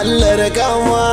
Allah rikawa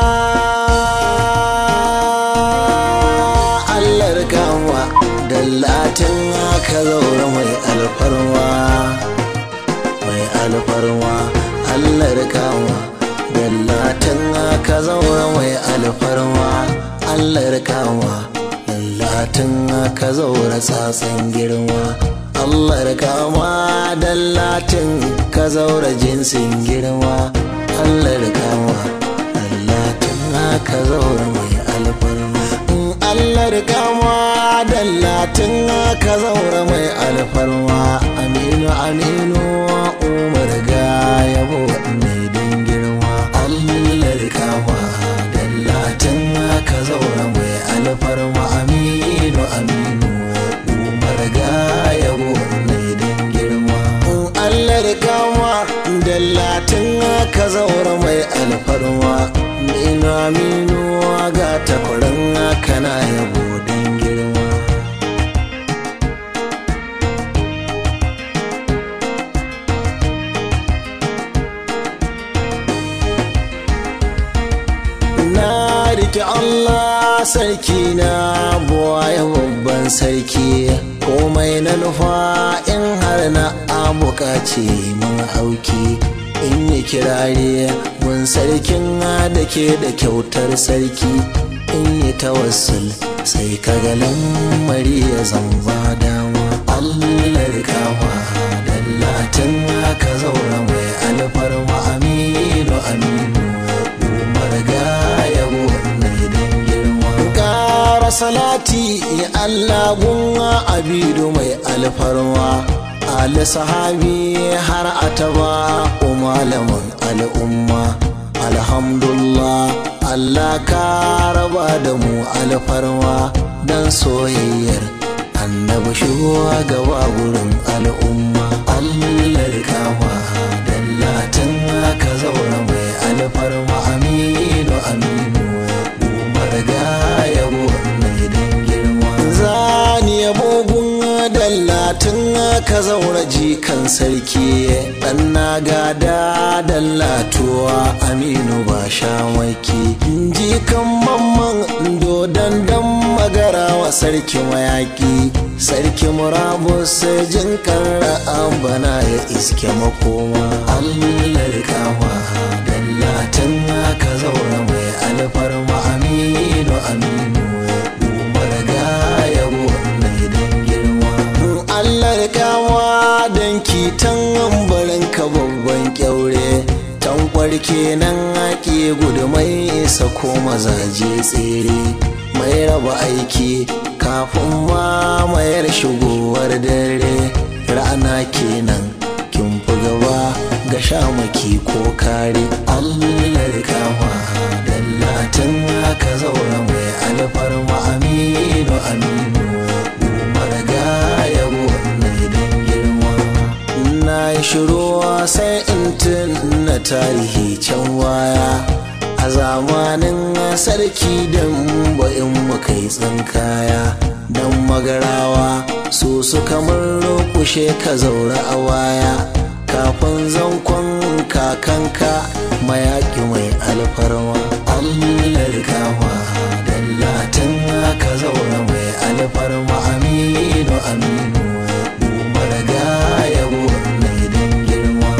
Allah rikawa dallatin aka zaura mai alfarma mai alfarma Allah rikawa dallatin aka zaura mai alfarma Allah rikawa dallatin aka zaura tsatsan girma Allah rikawa dallatin ka zaura jinsin girma Allah rikawa dallatin aka zaura mai alfarma Allah rikawa dallatin aka zaura mai alfarma aminu aminu umar ga yabo mai dan girma Allah rikawa dallatin aka zaura mai alfarma aminu aminu umar ga yabo mai dan girma Allah rikawa dallatin aka zaura mai alfarma aminu aminu ga takwaran kana yabo dan girma na rike Allah sarki na buwaye babban sarki komai na nufa in har na abukaci mun auki in yi kirare mun sarkin da ke da kyautar sarki in yi tawassul sai kaga lamari ya zamba dama Allah rikawa dallatin aka zaura mai alfarma aminu aminu umar ga yabo mai dan girma kara salati Allah gunwa abidu mai alfarma ali sahabi har ataba malamin al'umma alhamdulillah Allah ka raba da mu alfarma dan soyayyar annabi shuwa gaba gurin al'umma Allah rikawa dallatin aka zaura mai alfarma aminu aminu umar ga yabo mai dan girma zani yabo gun dallatin aka zaura jikan sarki dan na gada dallatuwa aminu ba shamaki jikan mamman dodon dan magara wa sarki mayaki sarki murabus jin karra bana ya iske makoma allah rikawa dallatin aka zaura mai alfarma aminu aminu umar ga yabo mai dan girma allah rikawa dan kitan barin ka babban kyaure tankwar kenan ake gudu mai isa ko mazaje tsere mai raba aiki kafin mamayar shigowar dare rana kenan kin fi gaba ga shamaki ko kare allah rikawa dallatin aka zaura mai alfarma aminu aminu umar ga yabo mai dan girma na yi shiru sai in na tarihi can waya a zamanin sarki don in muka yi tsinkaya don magarawa su suka murkushe ka zaura a waya kafin zankon kakanka mayaki mai alfarma allah rikawa dallatin ka zaura mai alfarma aminu aminu umar ga yabo mai dan girma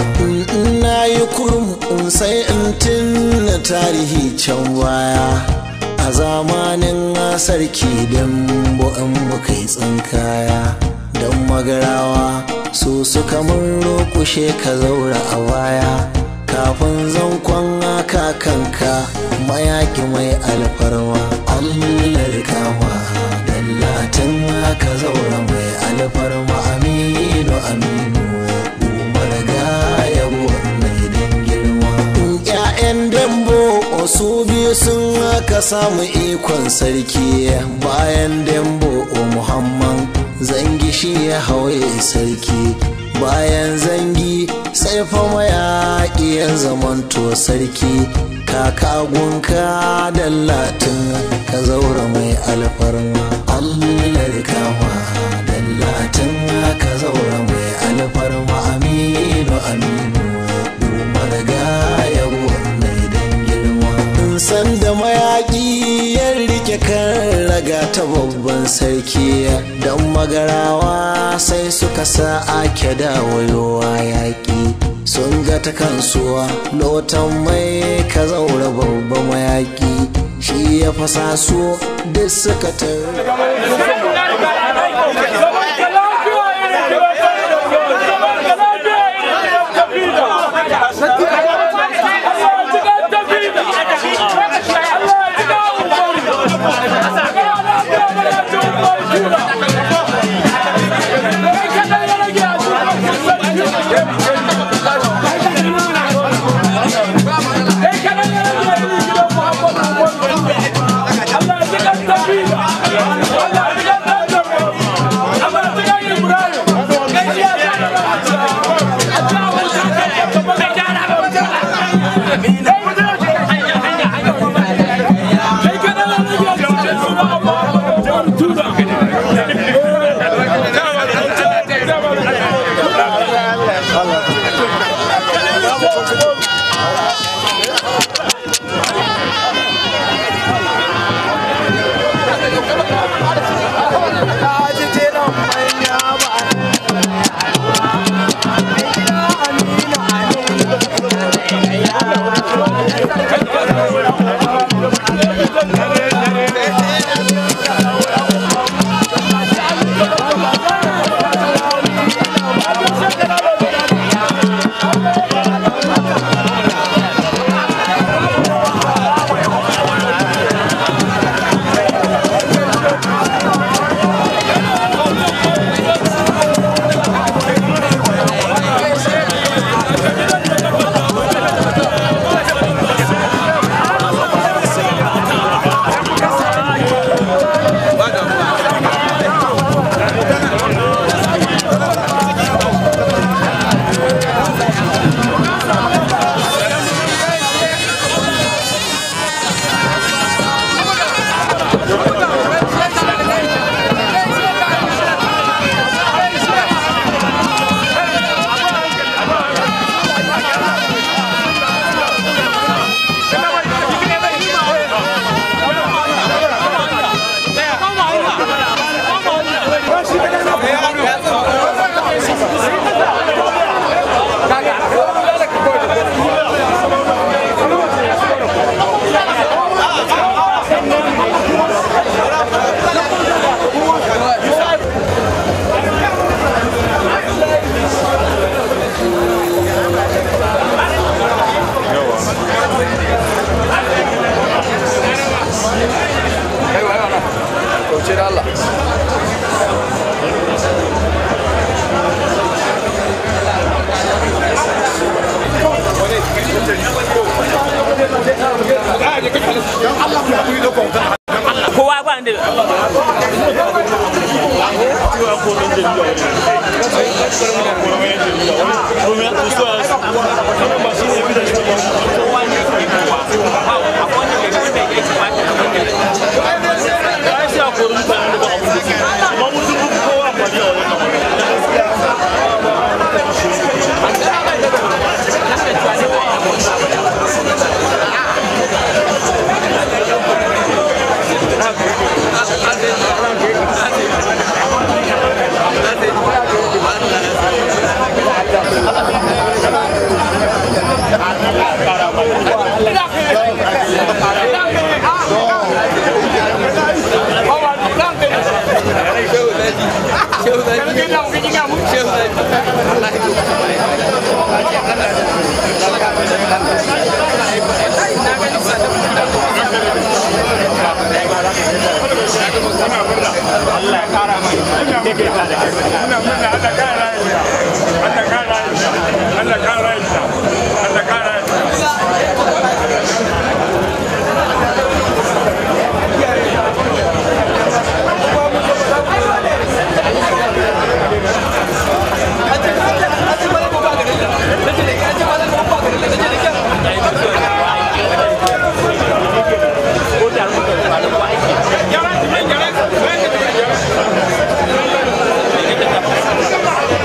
na yi kurum sai in tunna tarihi can baya a zamanin sarki don in muka yi tsinkaya don magarawa su suka murkushe ka zaura a baya kafin zankon kakanka mayaki mai alfarma allah rikawa dallatin ka zaura mai alfarma aminu aminu umar ga yabo mai dan girma ƴaƴan dambo su biyu sun aka samu ikon sarki bayan dambo muhammad zangi shi ya hawaye sarki bayan zangi sai fa mayaƙi ya zamanto sarki kakagunka da latin ka zaura mai alfarma allah rikawa da latin ka zaura mai alfarma aminu aminu umar ga yabo mai dan sarki don magarawa sai suka sa ake dawayowa yaƙi sun ga ta kansuwa lotan mai ka zaura babba mayaƙi shi ya fasa su duk suka taru kowa ba da Thank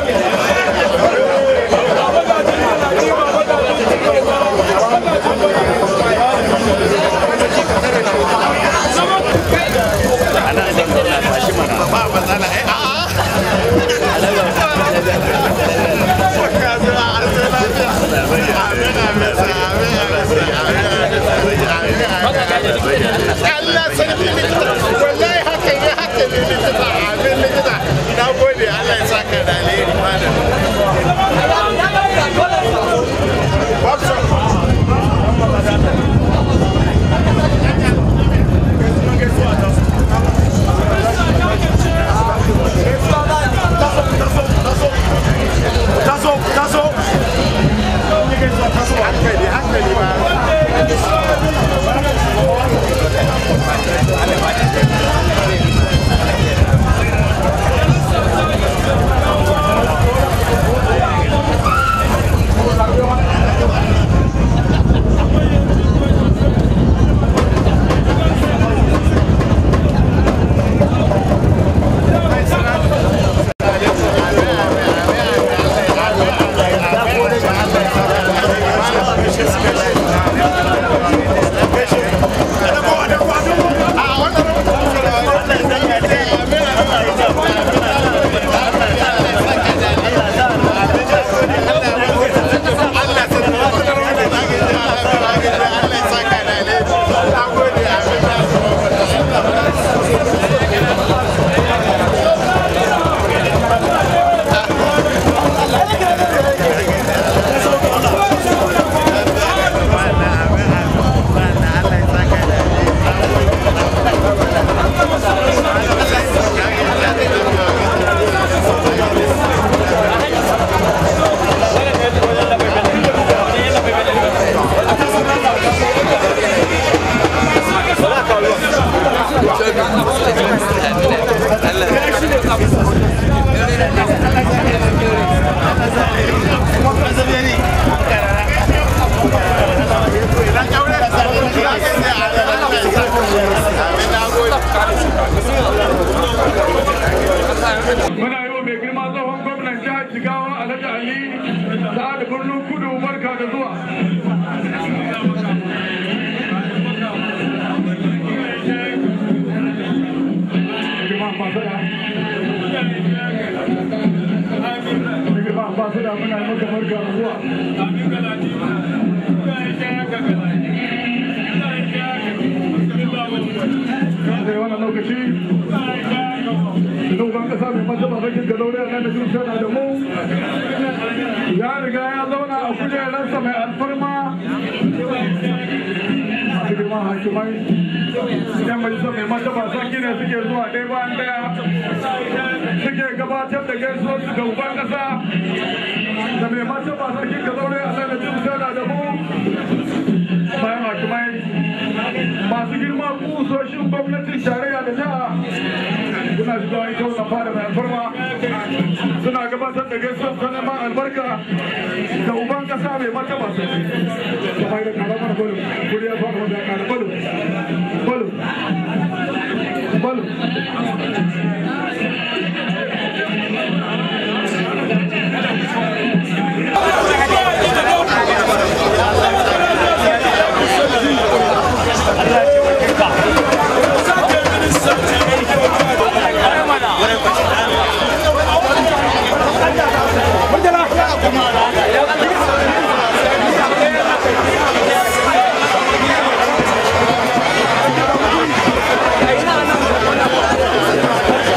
Allah sarki likita wallahi haka ne haka ne likita amin likita na gode Allah ya saka da alheri malam taso taso hankali hankali ba Allah ya saka da alheri na gode amin muna yi wa mai girma tsohon gwamnan jihar jigawa alhaji ali sa'ad birnin kudu barka da zuwa Girma ambasada. Mai girma ambasada muna yi maka barka da zuwa da wannan lokaci shugaban kasa mai martaba bakin ga zaure a nan da jin sana da mu ya riga ya zauna a kujerarsa mai alfarma masu girma hakimai yan majalisar mai martaba sarki ne suke zuwa ɗaya bayan ɗaya suke gabatar da gaisuwar su ga uban kasa da mai martaba sarki ga zaure a nan da jin sana da mu bayan hakimai masu girma kusoshin gwamnatin tarayya da jiha suna shiga ita wannan fara mai alfarma suna gabatar da gaisuwar ta neman albarka da uban kasa mai martaba su kamar da karamar balo kuri ya fara wanda kara balo balo balo Ina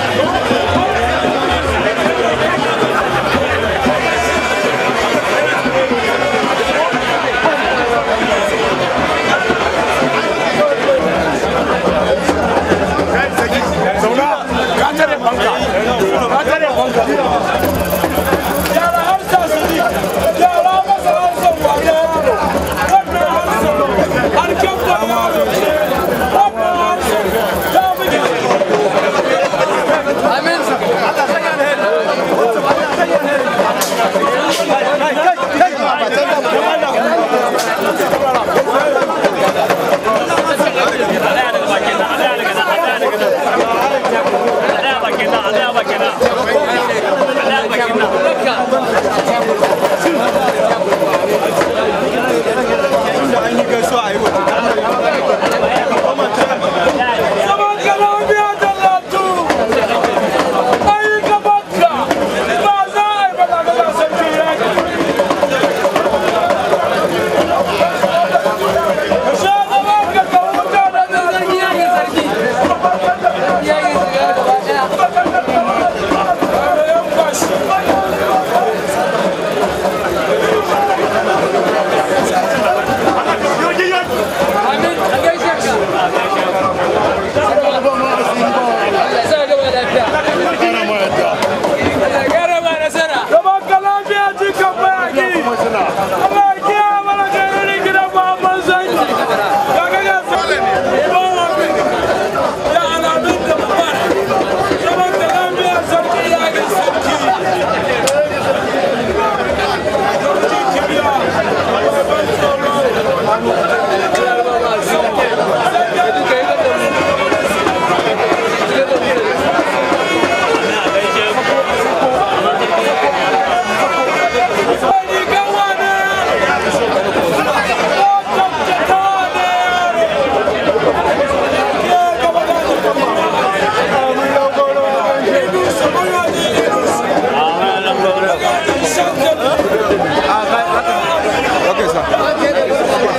Okay, sir.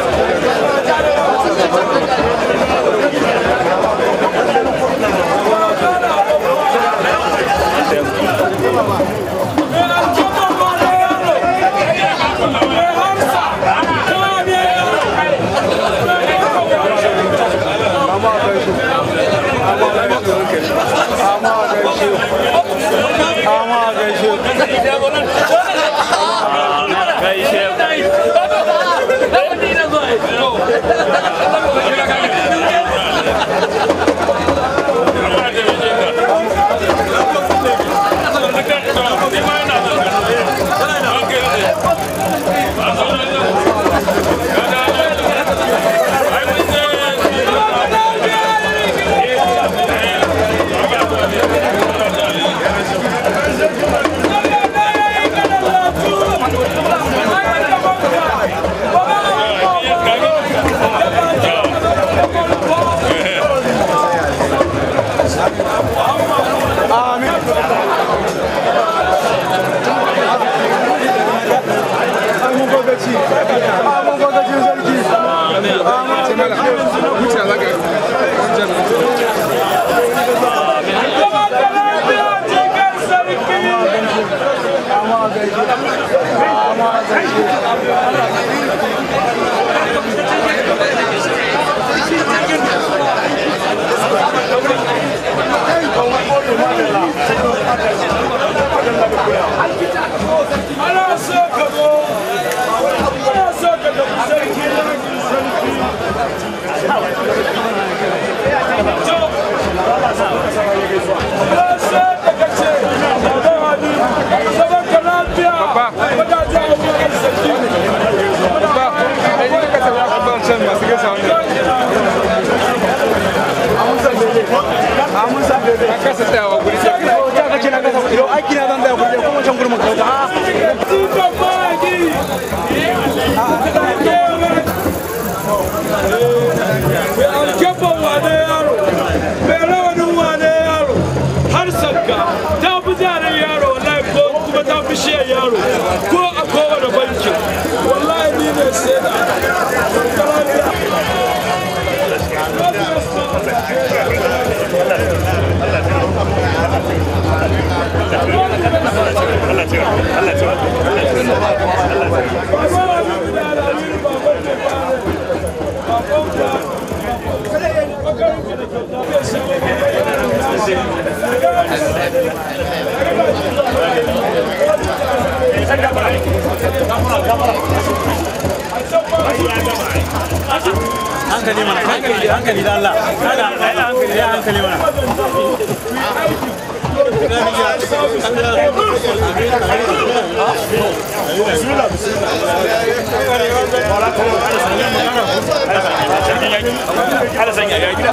hankali mana hankali hankali da Allah kada ai hankali ya hankali mana Ala sanya ya gida.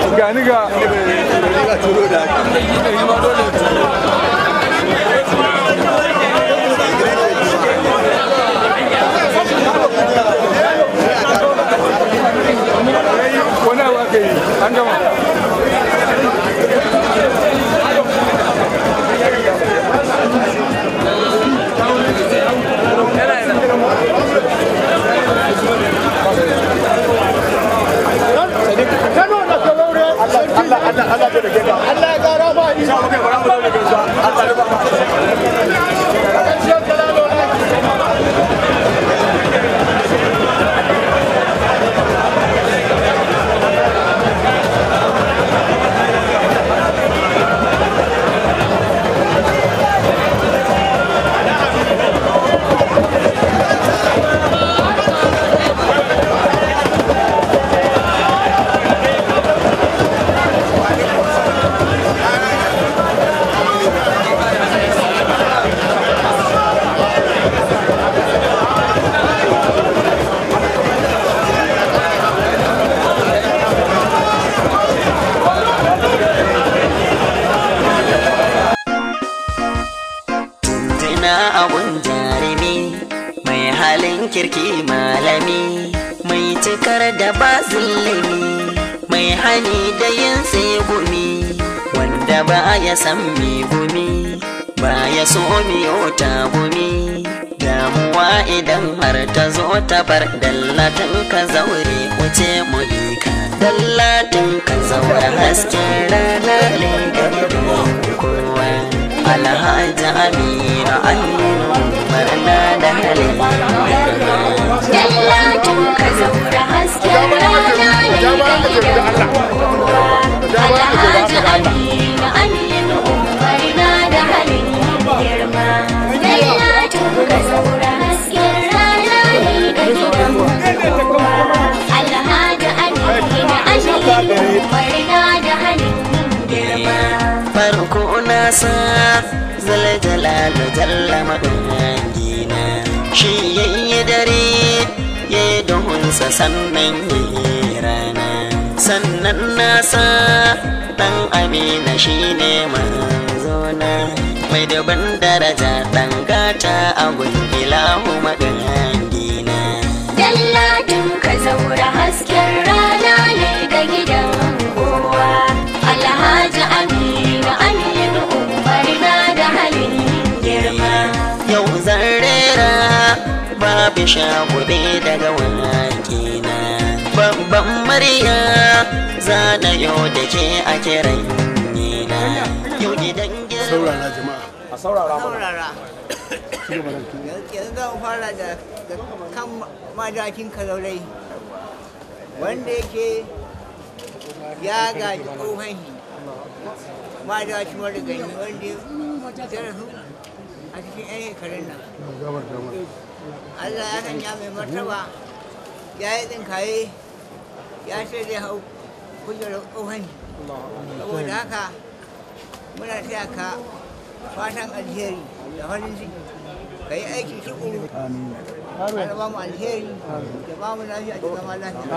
gani ga wani abu aka yi an gama Tuna abun jarumi mai halin kirki malami mai cikar da ba zulumi mai hani da yin tsegumi wanda ba ya san mi gumi ba ya so miyo ta gumi damuwa idan har ta zo ta bar dallatin ka zaure wuce mu ka dallatin ka zaure hasken rana ne ga kowa alhaji aminu aminu barna da halin Dallatun ka zaura hasken rana ne ga gidan kowa. Alhaji Aminu Aminu Umar na da halin girma. Dallatun ka zaura hasken rana ne ga gidan kowa. Alhaji Aminu Aminu Umar na da halin girma. farko na sa zaljala da jalla maɗangina shi yayi dare ya yi duhunsa sannan ya yi rana sannan na sa ɗan amina shi ne manzona mai daban daraja ɗan gata a gun ilahu maɗangina Dalladin ka zaura hasken rana ne ga gidan kowa. Alhaji Aminu Aminu Umar na da halin girma. yau zan rera babu shagube daga wakina babban murya zana yau da ke a kiran nina yau gidan girma saurara yanzu zan fara da da kan madakin kalaurai wanda yake ya gaji tsohon shi madakin marigani wanda ya rasu a cikin 'yan shekarun nan Allah ya sanya mai martaba ya yi tsinkaye ya ce zai hau kujerar tsohon shi saboda haka muna taya ka fatan alheri da farin ciki ka yi aiki tukuru Allah ba mu alheri da ba mu lafiya da zama lafiya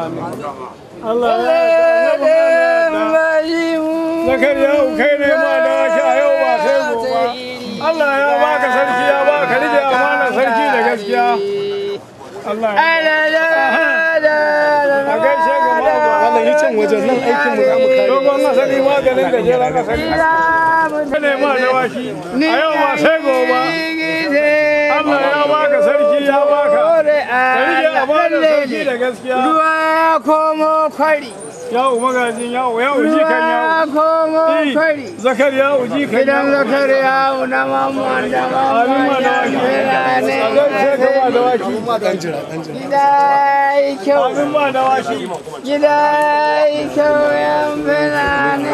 zakariya kai ne ma da wake a yau ba sai gobe Allah ya baka sarki ya baka rike amana sarki da gaskiya Allah ya a gaishe ga Allah yi can wajen nan aikin mu za mu kare dogon asali maganin gajeren asali kai ne ma da waki a yau ba sai gobe Allah ya baka sarki ya baka ka rike amana sarki da gaskiya Ruwa ya komo kwari, yawo magajin yawo yawo ji kan ruwa ya yawo komo Eh, kwari. zakariya uji kan Gidan yawo zakariya na mamman da Abin ma mamman da ya waki. kira ne. A gaishe ka ma da waki. Gida yi kyau, Abin ma da waki. gida yi kyau yan fina ne.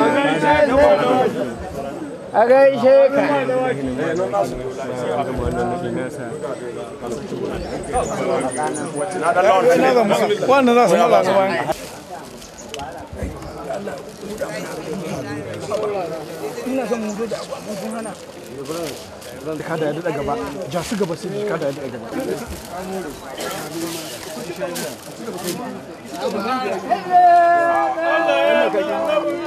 A gaishe ka. Wannan za su mala su bayan. kada ya daɗa gaba ja su gaba sai kada ya daɗa gaba Allah ya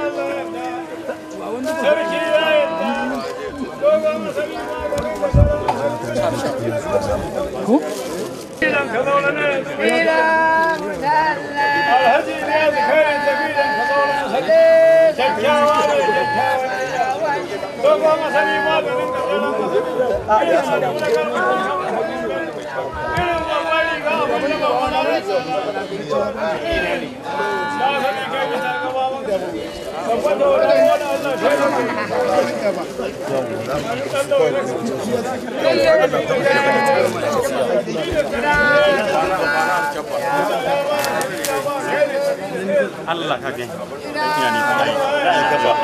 Allah ka gani yani kai ya gaba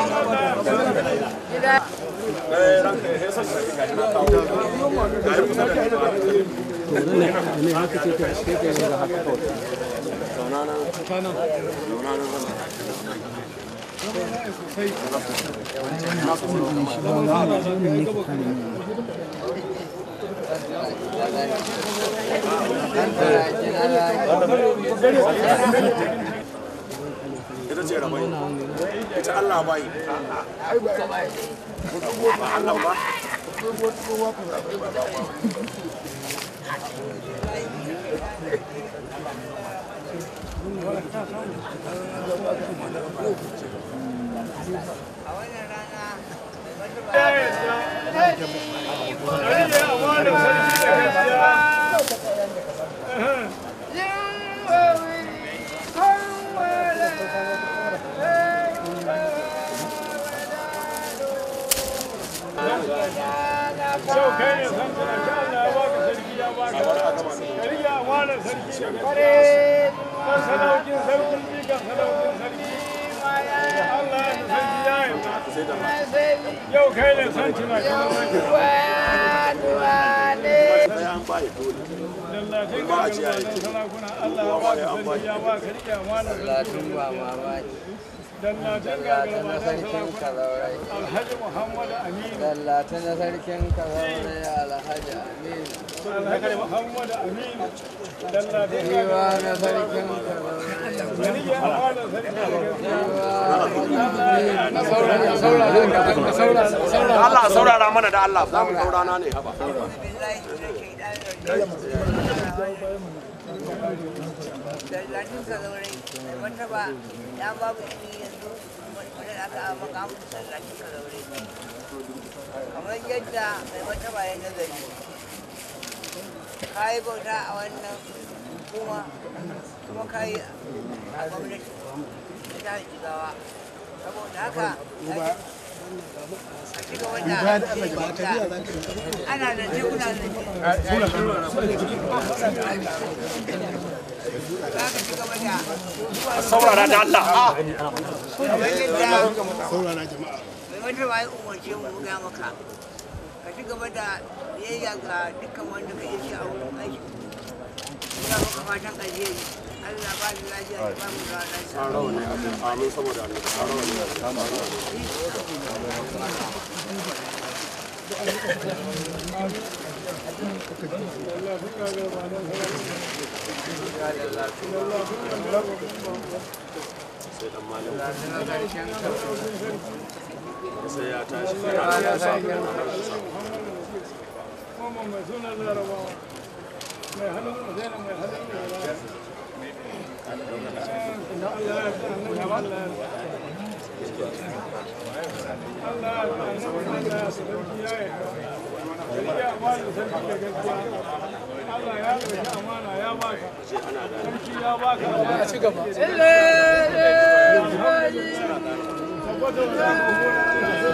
ita ce rabai ita Allah bai ba Allah ba Yau kai ne san kana sha Allah ya baka sarki ya baka. Ka rike amanar sarki da kare. Kan sadaukin sarki ji kan sadaukin sarki. Allah ya sarki ya yi. Yau kai ne san cina Dallatin ka ga sarakuna Allah ya baka sarki ya baka rike amanar sarki. Dallatin ka ga sarakuna Alhaji Muhammad Aminu. Dallata na sarkin kazaurai Alhaji Aminu. Alhaji Muhammad Aminu. Dallatin ka Riwa na sarkin kazaurai. rike amanar sarki da Allah saurara mana da Allah za mu saurana ne haba Dallatin ka zaurai, mai martaba ya babu ini yanzu wadda aka makamu dallatin ka zaurai. Kamar yadda mai martaba ya nazari. Ka yi bauta a wannan hukuma kuma ka yi a gwamnati ta jihar Jigawa. Saboda haka a ci gaba da bauta. Ana da kuna da saurara da Allah kamar yadda mai wata ba ya umarce mu buga maka ka ci gaba da biyayya ga dukkan wanda ka yi a wurin aiki ina maka fatan alheri Allah ba da lafiya ya ba mu da lafiya amin saboda Allah sai dan malam sai ya tashi Kuma mai sunan larabawa. Mai hannun zaina mai hannun larabawa. Da Allah ya fi annabi Allah ya Allah ya fi annabi Allah ya sarki ya yi. Sarki amana sarki da gaskiya. Allah ya ɗauki amana ya baka. Sarki ya baka. A ci gaba. Tabbata wa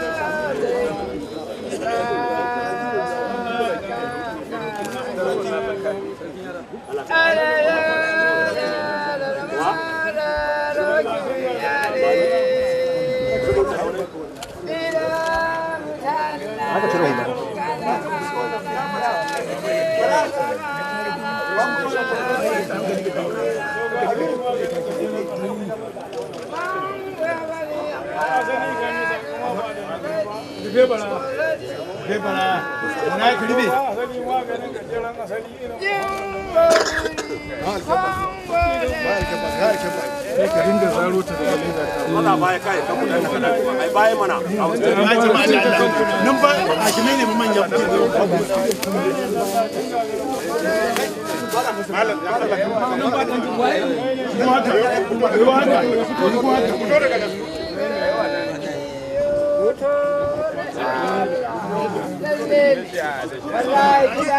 Bebara, bebara, na yi kiribe. Asali maganin gajeren asali irin ka dinga zaro ta da leda ta Allah baya kai ka kudan da kana ai baya mana nan ba a kime ne manya kuke Thank wallahi gida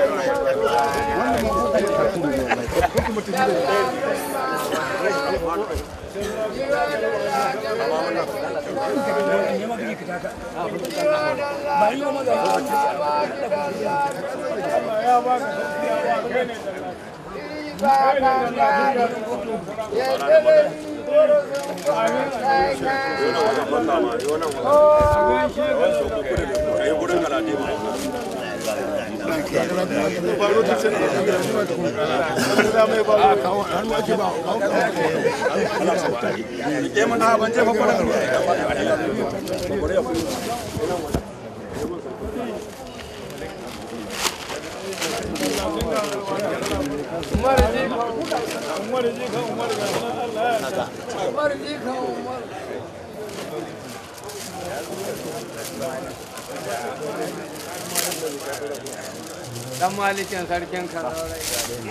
dan malikin sarkin karaurai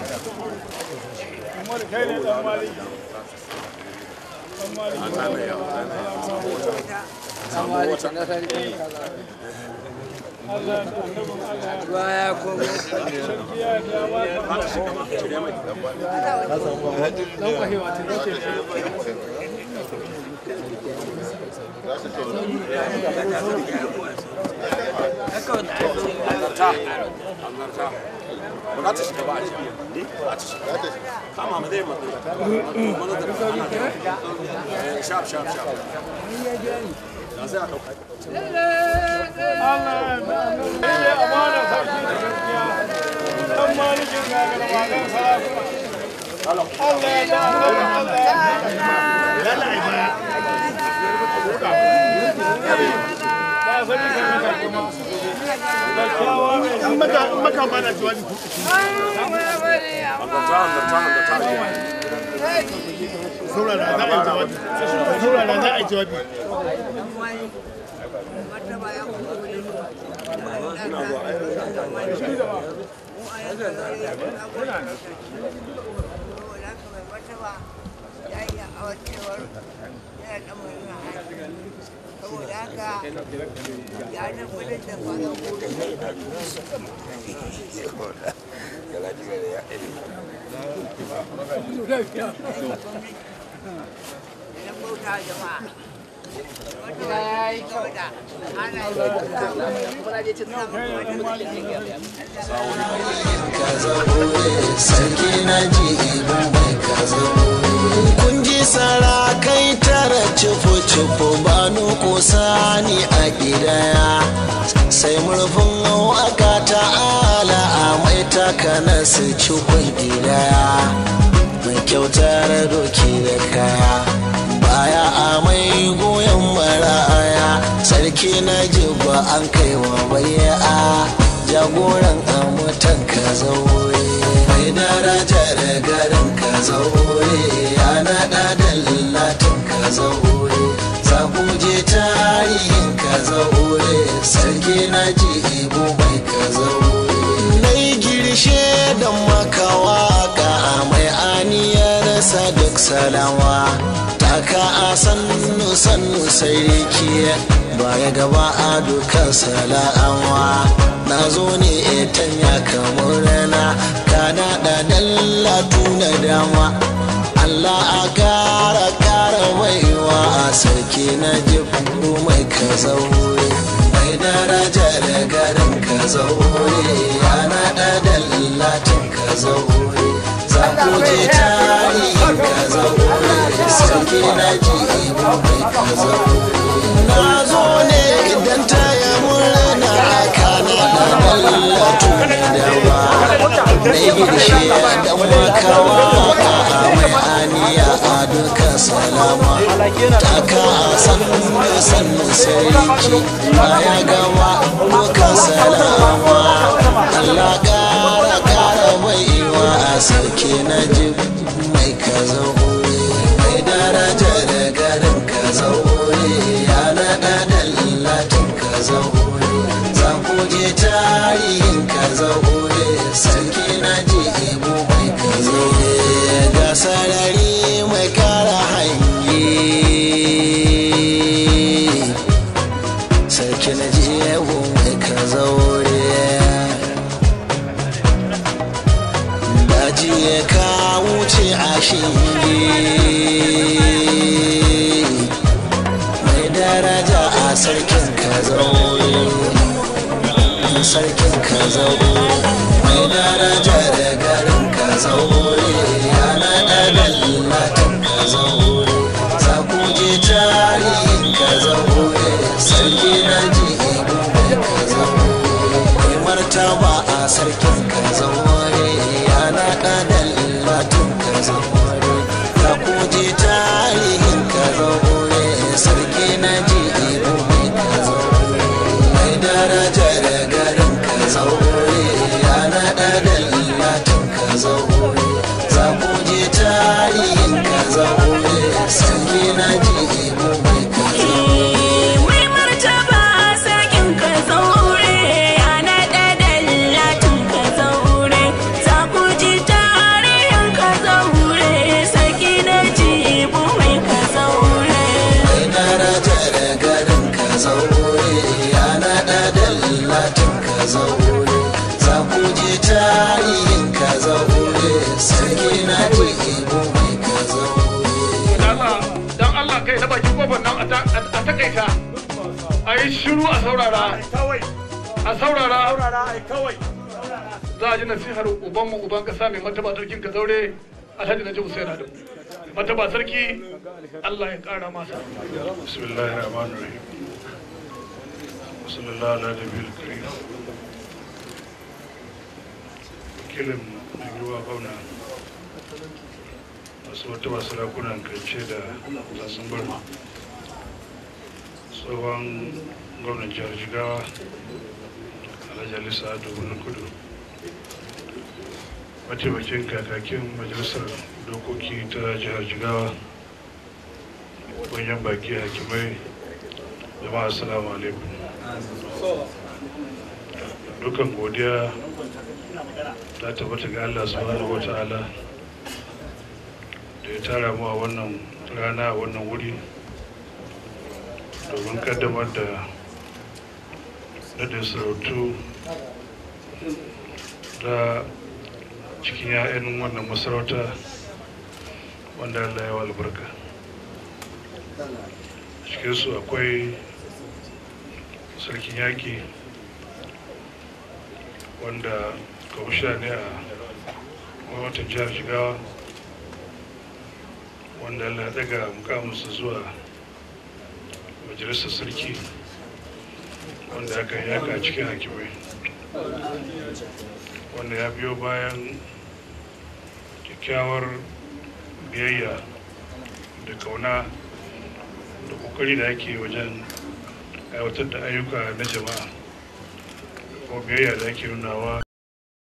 Umar kai ne dan maliki. Dan maliki. dan malikin na sarkin karaurai Allah da annabin Allah. ruwa ya komo Sarkiya da ba don kwahewa ta dace ba ta shiga ba a ciki ba ta shiga kama ma zai mata mana da ana da shaf shaf shaf da sai a dauka Allah da annabin Allah. amana sarki da gaskiya. Dan malikin gagara ba dan sarakuna. Allah ya da annabin Allah ya Ba sani ka maka kuma. Da kyawa mai in maka in maka ba na jawabi ku. hanzarta hanzarta hanzarta Saurara za a yi jawabi. Saurara za a yi jawabi. saboda haka ya tabbatar da kwanan idan bauta jama'a gida ya yi kyau sarki na ji ibu mai kaza kun ji sarakai tara cifo cifo ba nuko sani a gidaya sai murfin waka ta ala a mai takana su cikon gidaya mai kyautar doki da kaya baya a mai goyon maraya sarki na ji ba an kai wa baya jagoran amutan ka zaure mai daraja da garin ka zaure ya naɗa da latin ka zaure za ku je tarihin ka zaure sarki na ji ibo mai ka zaure nai girshe da makawa ka mai aniyar duk salama taka a sannu sannu sarki baya gaba a dukan sala'awa na zo ne etan ya kamar rana kana da dallatu na dama Allah a kara kara baiwa a sarki na jifu mai ka zaure mai daraja da garin ka zaure ya naɗa dallatin ka zaure za ku je tarihin ka zaure sarki na ji ibu mai ka zaure na zo ne idan ta yi murna kana da dallatu da ba na yi girshe da makawa a mai aniya a duka salama taka a sannu sannu sarki baya gama duka salama Allah kara kara baiwa a sarki na ji mai ka zaure mai daraja da garin ka zaure ya naɗa da latin ka zaure za ku je tarihin ka zaure sarki na ji ibo mai ka zaure ga sarari mai kara hanyi sarki na ji ibo mai ka zaure zaure sarkin ka zaure mai daraja da garin ka zaure yana ɗaɗan latin ka zaure za ku je tarihin ka zaure sarki na ji ka zaure mai martaba a sarkin ka zaure yana ɗaɗan latin ka zaure za ku je tarihin ka zaure sarki na ji ka zaure mai daraja da garin ka zaure yana ɗaɗan latin ka zaure za ku je tarihin ka zaure sarki na ji mai ka zaure Mai martaba sarkin ka zaure ana ɗaɗan latin ka zaure za ku ji tarihin ka zaure sarki na jibu mai ka zaure. mai daraja da garin ka zaure yana ɗaɗan latin ka zaure za ku je tarihin ka zaure sarki na ji mai ka zaure dan Allah kai na bakin kofar nan a takaita a yi shiru a saurara a saurara za a ji nasihar ubanmu uban kasa mai martaba sarkin ka zaure alhaji na jibu sai na martaba sarki Allah ya kara masa bismillahir rahmanir rahim sallallahu ala nabiyil karim kilin mai ruwa gwamna masu wata masu rakunan kance da zasun bar tsohon gwamnan jihar jigawa alhaji alisa domin kudu mataimakin kakakin majalisar dokoki ta jihar jigawa manyan baki hakimai jama'a assalamu alaikum dukan godiya ta tabbata ga allah subhanahu wa ta'ala da ya tara mu a wannan rana a wannan wuri domin kaddamar da nadin sarautu da cikin 'ya'yan wannan masarauta wanda allah ya wa albarka cikinsu akwai sarkin yaƙi wanda kwamishina ne a gwamnatin jihar jigawa wanda allah ya daga mukaminsa zuwa majalisar sarki wanda aka yaka a cikin hakimai wanda ya biyo bayan kyakkyawar biyayya da kauna da kokari da ake wajen aiwatar da ayyuka na jama'a ko biyayya da ake nunawa